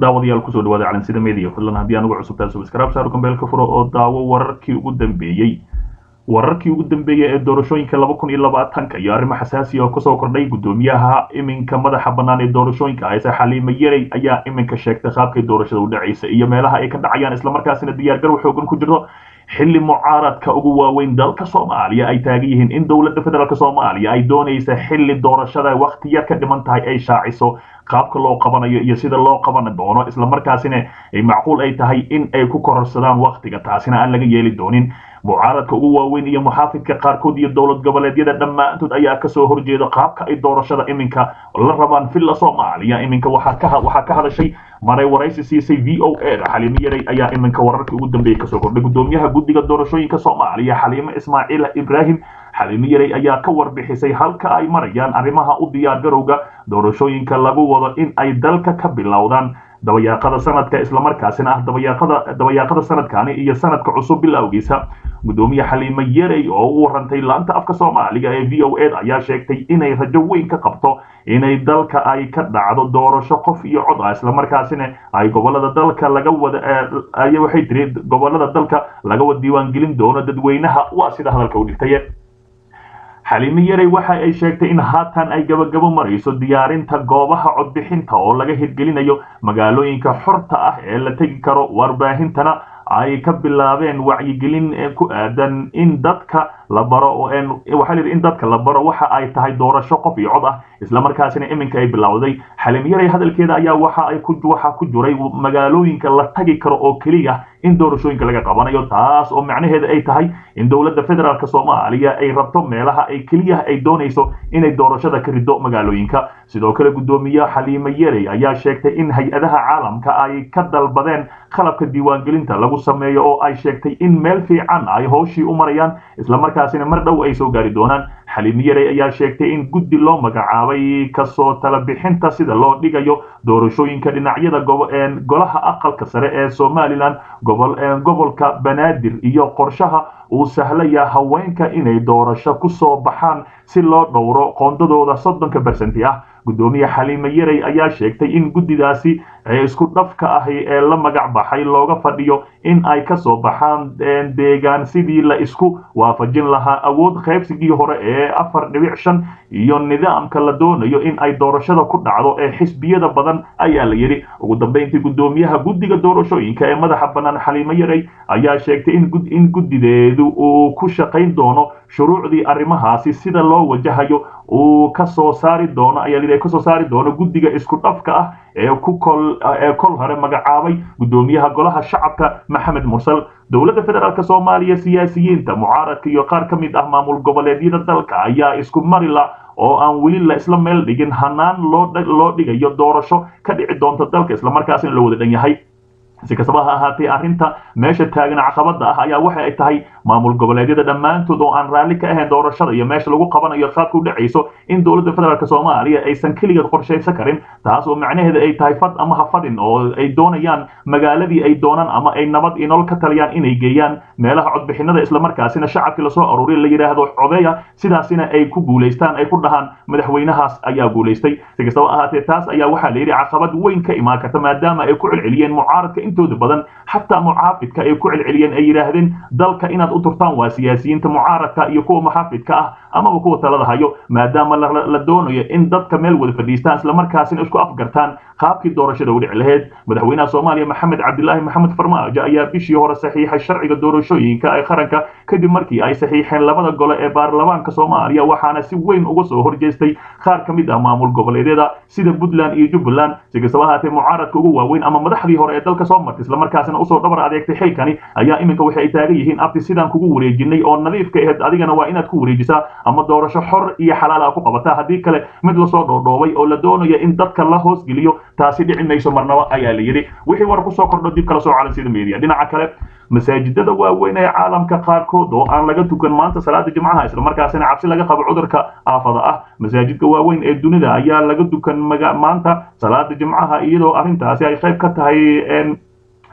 daawadayaal kusoo dhawaada calansida media fadlan haddii anugu cusubtaa subscribe saaro kambeelka furo oo daawo wararkii ugu dambeeyey wararkii ugu dambeeyey ee doorashooyinka laba kun iyo labaatanka iyo arrimo xasaasi oo kasoo kordhay guddoomiyaha iminka madaxa bannaan ee doorashooyinka hayse xaliimo yarey ayaa iminka sheegtay qaabkay doorashada u dhacaysa iyo meelaha ay ka dhacayaan islamarkaasina diyaargarow xoogan ku jirto xilli mucaaradka ugu waaweyn dalka soomaaliya ay taagan yihiin in dowladda federaalk soomaaliya ay doonaysa xilli doorashada wakti yar ka dhiman tahay ay shaaciso qaabka loo qabanayo iyo sida loo qaban doono islamarkaasina ay macquul ay tahay in ay ku kororsadaan waktiga taasina aan laga yeeli doonin mucaaradka ugu waaweyn iyo muxaafidka qaarkood iyo dowlad goboleedyada dhammaantood ayaa kasoo horjeeda qaabka ay doorashada iminka la rabaan villa soomaaliya iminka waxaa ka hadashay maray waraysi siisay v o a xaliimo yarey ayaa iminka wararkii ugu dambeeyey kasoo kordhay guddoomiyaha guddiga doorashooyinka soomaaliya xaliimo ismaaciil ibraahim xaliimo yarey ayaa ka warbixisay halka ay marayaan arrimaha u diyaargarowga doorashooyinka lagu wado in ay dalka ka bilowdaan dabayaaqada sanadka islamarkaasina ah dabayaaqada dabayaaqada sanadkani iyo sanadka cusub bilowgiisa guddoomiye xaliimo yarey oo u warantay laanta afka soomaaliga ee v o a ayaa sheegtay inay rajo weyn ka qabto inay dalka ay ka dhacdo doorasho qof iyo cod ah islamarkaasina ay gobolada dalka laga wada waxay tiri gobolada dalka laga wada diiwaangelin doono dadweynaha waa sida hadalka u dhigtay xaliimo yarey waxa ay sheegtay in haatan ay gabagabo marayso diyaarinta goobaha codbixinta oo laga hirgelinayo magaalooyinka xorta ah ee la tegi karo warbaahintana ay ka bilaabeen wacyigelin ku aadan in dadka la baro waxaa layidhi in dadka la baro waxa ay tahay doorasho qof iyo cod ah islamarkaasina iminka ay bilowday xalim yarey hadalkeeda ayaa waxa ay waxa ku jiray magaalooyinka la tagi karo oo keliya in doorashooyinka laga qabanayo taas oo macnaheeda ay tahay in dowladda federaalk soomaaliya ay rabto meelaha ay keliya ay doonayso inay doorashada ka rido magaalooyinka sidoo kale guddoomiye xaliimo yarey ayaa sheegtay in hay-adaha caalamka ay ka dalbadeen qalabka diiwaangelinta lagu sameeyo oo ay sheegtay in meel fiican ay howshii u marayaan islamarkaasina mar dhow ay soo gaari doonaan xaliimo yarey ayaa sheegtay in guddi loo magacaabay kasoo tala bixinta sida loo dhigayo doorashooyinka dhinacyada golaha aqalka sare ee somalilan gobolka banaadir iyo qorshaha uu sahlaya haweenka inay doorasho ku soo baxaan si loo dhowro qoondadooda soddonka bersenti ah guddoomiye xaliimo yarey ayaa sheegtay in guddidaasi isku dhafka ahi ee la magac baxay looga fadhiyo in ay ka soo baxaan deegaan sidii la isku waafajin lahaa awood qaybsigii hore ee afar dhibic shan iyo nidaamka la doonayo in ay doorashada ku dhacdo ee xisbiyada badan ayaa la yidhi ugu dambeyntii guddoomiyaha guddiga doorashooyinka ee madaxa bannaan xaliimo yarey ayaa sheegtay in guddideedu uu ku shaqayn doono shuruucdii arrimahaasi sida loo wajahayo uu ka soo saari doono ayaa la kasoo saari doono guddiga isku dhafka ah ee ku kol ee kol hore magacaabay guddoomiyaha golaha shacabka maxamed mursal dowladda federaalk soomaaliya siyaasiyiinta mucaaradka iyo qaar ka mid ah maamul goboleedyada dalka ayaa isku marila oo aan weli la isla meel dhigin hanaan loo dhigayo doorasho ka dhici doonta dalka islamarkaasina la wada dhan yahay si kastaba ha ahaatee arrinta meesha taagan caqabada ah ayaa waxa ay tahay maamul goboleedyada dhammaantood oo aan raalli ka ahayn doorashada iyo meesha lagu qabanayo qaabka u dhacayso in dowladda federaalk soomaaliya aysan keligeed qorshaysan karin taas oo macnaheeda ay tahay fad ama ha fadin oo ay doonayaan magaaladii ay doonaan ama ay nabad iyo nolol ka taliyaan inay geeyaan meelaha codbixinada islamarkaasina shacabkii lasoo aruuriya la yidhaahdo codeya sidaasina ay ku guulaystaan ay ku dhahaan madaxweynahaas ayaa guulaystay si kastaba ahaatee taas ayaa waxaa la yidhi caqabad weyn ka imaan karta maadaama ay ku celceliyeen mucaaradka intooda badan xataa muxaafidka ay ku celceliyeen ay yidhaahdeen dalka inaad u turtaan waa siyaasiyiinta mucaaradka iyo kuwa muxaafidka ah amaba kuwa talada hayo maadaama la doonayo in dadka meel wada fadhiistaan islamarkaasina isku afgartaan qaabkii doorashada u dhici lahayd madaxweynaha soomaaliya maxamed cabdilaahi maxamed farmaajo ayaa bishii hore saxiixay sharciga doorashooyinka ee qaranka kadib markii ay saxiixeen labada gole ee baarlamaanka soomaaliya waxaana si weyn uga soo horjeestay qaar ka mid ah maamul goboleedyada sida puntland iyo jubbaland si kastaba ahaatee mucaaradka ugu waaweyn ama madaxdii hore ee dalka soo martay islamarkaasina usoo dhabar adeegtay xilkani ayaa iminka waxay ay taagan yihiin abti sidaan kugu wareejinay oo nadiifka ahayd adigana waa inaad ku wareejisaa ama doorasho xor iyo xalaal ah ku qabataa haddii kale mid lasoo dhoodhoobay oo la doonayo in dadka la hoosgeliyo taasi dhici mayso marnaba ayaa la yidhi wixii war kusoo kordho dib kala soo calansida media dhinaca kale masaajidada waaweyn ee caalamka qaarkood oo aan laga tukan maanta salaada jimcaha islamarkaasina cabsi laga qabo cudurka aafada ah masaajidka waaweyn ee dunida ayaa laga tukan maanta salaada jimcaha iyadoo arrintaasi ay qayb ka tahay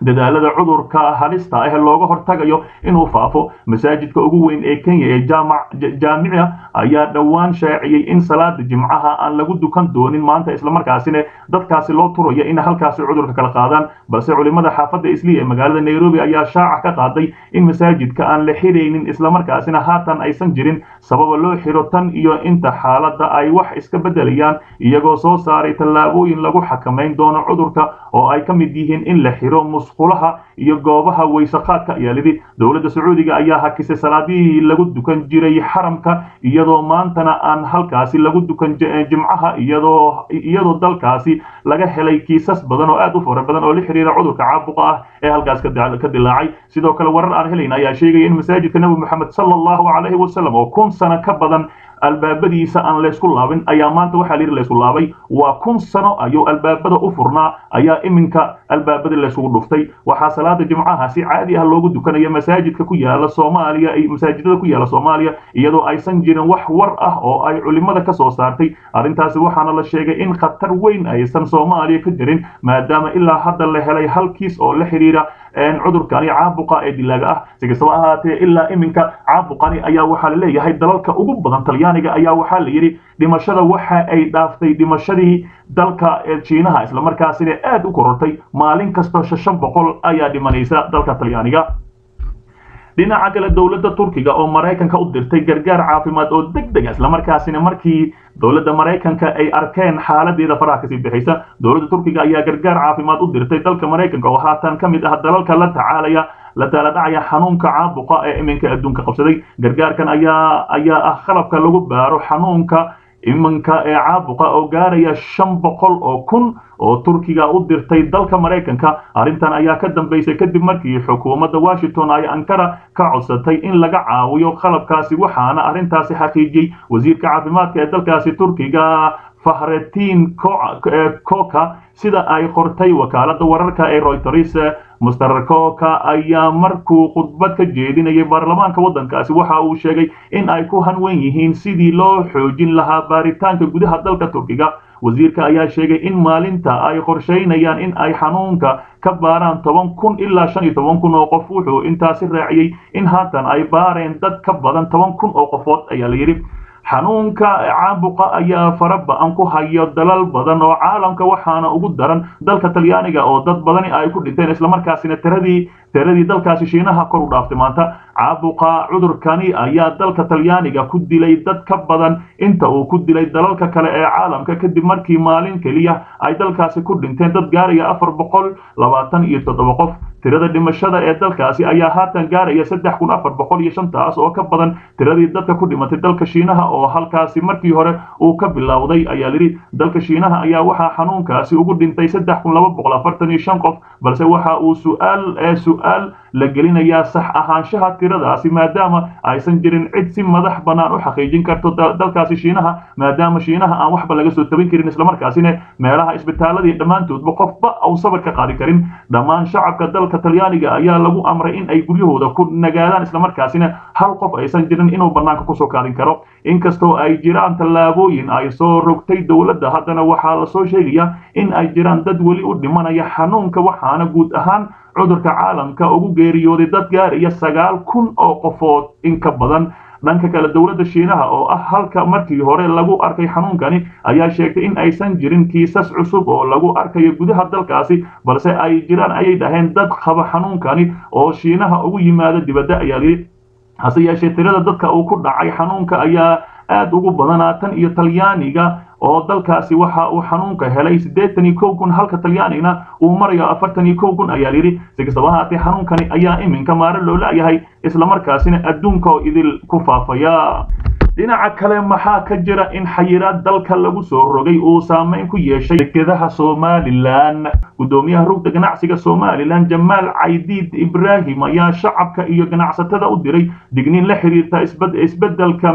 dadaalada cudurka halista ah looga hortagayo inuu faafo masaajidka ugu weyn ee kenya ee jaamica ayaa dhowaan shaaciyey in salaada jimcaha aan lagu dukan doonin maanta islamarkaasina dadkaasi loo turayo in halkaasi cudurka kala qaadaan balse culimada xaafadda isli ee magaalada nairobi ayaa shaaca ka qaaday in masaajidka aan la xiraynin islamarkaasina haatan aysan jirin sababa loo xiro tan iyo inta xaaladda ay wax iska beddelayaan iyagoo soo saaray tallaabooyin lagu xakamayn doono cudurka oo ay ka mid yihiin in la xiro musqulaha iyo goobaha waysaqaadka ayaa lidhi dowladda sacuudiga ayaa hakisay salaadihii lagu dukan jiray xaramka iyadoo maantana aan halkaasi lagu dukan jimcaha iyadoo iyadoo dalkaasi laga helay kiisas badan oo aad u fara badan oo la xiriira cudurka caabuqa ah ee halkaas ka dilaacay sidoo kale warar aan helayn ayaa sheegaya in masaajidka nebi moxamed sala allahu calayhi wasalam oo kun sano ka badan albaabadiisa aan laysku laabin ayaa maanta waxaa layidhi laysku laabay waa kun sano ayuu albaabada u furnaa ayaa iminka albaabada laysugu dhuftay waxaa salaada jimcaha si caadi ah loogu dukanaya masaajidka ku yaala soomaaliya masaajidada ku yaala soomaaliya iyadoo aysan jirin wax war ah oo ay culimada ka soo saartay arrintaasi waxaana la sheegay in khatar weyn aysan soomaaliya ka jirin maadaama ilaa hadda la helay hal kiis oo la xidhiira cudurkani caabuqa ee dilaaga ah si kastaba ahaatee ilaa iminka caabuqani ayaa waxaa la leeyahay dalalka ugu badan talyaaniga ayaa waxaa la yidhi dhimashada waxa ay dhaaftay dhimashadii dalka jiinaha islamarkaasina aad u korortay maalin kastoo shan boqol ayaa dhimanaysa dalka talyaaniga dhinaca kale dowladda turkiga oo maraykanka u dirtay gargaar caafimaad oo deg deg islamarkaasina markii dowladda maraykanka ay arkeen xaaladeeda faraha kasii bixaysa dowladda turkiga ayaa gargaar caafimaad u dirtay dalka maraykanka oo haatan ka mid ah dalalka la tacaalaya la taaladhacaya xanuunka caabuqa ee iminka adduunka qabsaday gargaarkan ayaa ayaa ah qalabka lagu baaro xanuunka iminka ee caabuqa oo gaaraya shan boqol oo kun oo turkiga u dirtay dalka maraykanka arrintan ayaa ka dambaysay kadib markii xukuumadda washington ay ankara ka codsatay in laga caawiyo qalabkaasi waxaana arrintaasi xaqiijiyey wasiirka caafimaadka ee dalkaasi turkiga fahretin koka sida ay qortay wakaaladda wararka ee reuters master koka ayaa markuu khudbad ka jeedinayay baarlamaanka waddankaasi waxa uu sheegay in ay ku hanwen yihiin sidii loo xoojin lahaa baaritaanka gudaha dalka turkiga wasiirka ayaa sheegay in maalinta ay qorshaynayaan in ay xanuunka ka baaraan toban kun ilaa shan iyo toban kun oo qof wuxuu intaasi raaciyey in haatan ay baareen dad ka badan toban kun oo qofood ayaa la yidhi xanuunka caabuqa ayaa fara ba-an ku hayo dalal badan oo caalamka waxaana ugu daran dalka talyaaniga oo dad badani ay ku dhinteen islamarkaasina tiradii tiradii dalkaasi shiinaha kor u dhaaftay maanta caabuqa cudurkani ayaa dalka talyaaniga ku dilay dad ka badan inta uu ku dilay dalalka kale ee caalamka kadib markii maalin keliya ay dalkaasi ku dhinteen dad gaaraya afar boqol labaatan iyo toddoba qof tirada dhimashada ee dalkaasi ayaa haatan gaaraya saddex kun afar boqol iyo shantaas oo ka badan tiradii dadka ku dhimatay dalka shiinaha oo halkaasi markii hore uu ka bilowday ayaa lidhi dalka shiinaha ayaa waxaa xanuunkaasi ugu dhintay saddex kun laba boqol afartan iyo shan qof balse waxa uu su'aal ee su'aal la gelinayaa sax ahaanshaha tiradaasi maadaama aysan jirin cid si madax bannaan u xaqiijin karto dalkaasi shiinaha maadaama shiinaha aan waxba laga soo tabin karin islamarkaasina meelaha isbitaaladii dhammaantoodba qofba uu sabar ka qaadi karin dhammaan shacabka dalka talyaaniga ayaa lagu amray in ay guryahooda ku nagaadaan islamarkaasina hal qof aysan jirin inuu bannaanka kusoo kaadin karo inkastoo ay jiraan tallaabooyin ay soo rogtay dowladda haddana waxaa lasoo sheegayaa in ay jiraan dad weli u dhimanaya xanuunka waxaana guud ahaan cudurka caalamka ugu geeriyooday dad gaaraya sagaal kun oo qofood in ka badan dhanka kale dowladda shiinaha oo ah halka markii hore lagu arkay xanuunkani ayaa sheegtay in aysan jirin kiisas cusub oo lagu arkayo gudaha dalkaasi balse ay jiraan ayay dhaheen dad qaba xanuunkani oo shiinaha ugu yimaada dibadda ayaa yidhi hase yeeshee tirada dadka uu ku dhacay xanuunka ayaa aad ugu badanaa tan iyo talyaaniga oo dalkaasi waxa uu xanuunka helay siddeetan iyo kow kun halka talyaanigna uu marayo afartan iyo kow kun ayaa yidhi si kastaba haatee xanuunkani ayaa iminka maare loo la'yahay islamarkaasina adduunka oo idil ku faafaya dhinaca kale maxaa ka jira in xayiraad dalka lagu soo rogay uu saameyn ku yeeshay dekedaha somalilan gudoomiyaha rugda ganacsiga somalilan jamaal caydiid ibraahim ayaa shacabka iyo ganacsatada u diray digniin la xiriirta isbedelka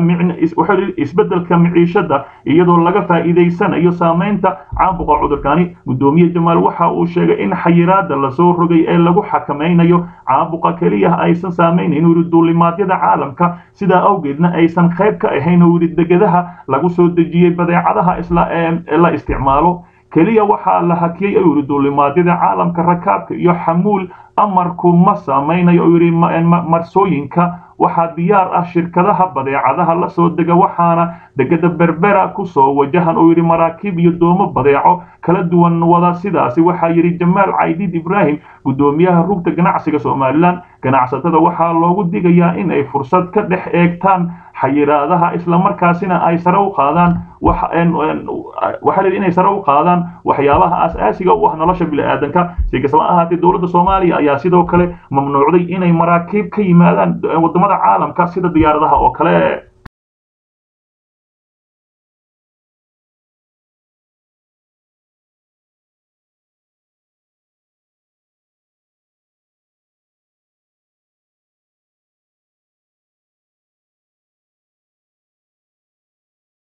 isbedelka miciishada iyadoo laga faa'iidaysanayo saameynta caabuqa cudurkani gudoomiye jamaal waxa uu sheegay in xayiraada lasoo rogay ee lagu xakamaynayo caabuqa keliya aysan saameynayn wiri duulimaadyada caalamka sidaa awgeedna aysan qayb ka ahayn wiri degadaha lagu soo dejiyey badeecadaha isla la isticmaalo keliya waxaa la hakiyey ayuu yidhi duulimaadyada caalamka rakaabka iyo xamuul amarku ma samaynayo oo yidhi marsooyinka waxaa diyaar ah shirkadaha badeecadaha la soo dega waxaana degada berbera kusoo wajahan oo yidhi maraakiib iyo doomo badeeco kala duwan wada sidaasi waxaa yidhi jamaal caydiid ibraahim guddoomiyaha rugta ganacsiga somalilan ganacsatada waxaa loogu digayaa in ay fursad ka dhex eegtaan xayiraadaha islamarkaasina ay sare u qaadaan waxaa la inay sare u qaadaan waxyaabaha aas-aasiga u ah nolosha bini-aadanka si kastaba ahaatee dowladda soomaaliya ayaa sidoo kale mamnuucday inay maraakiib ka yimaadaan wadamada caalamka sida diyaaradaha oo kale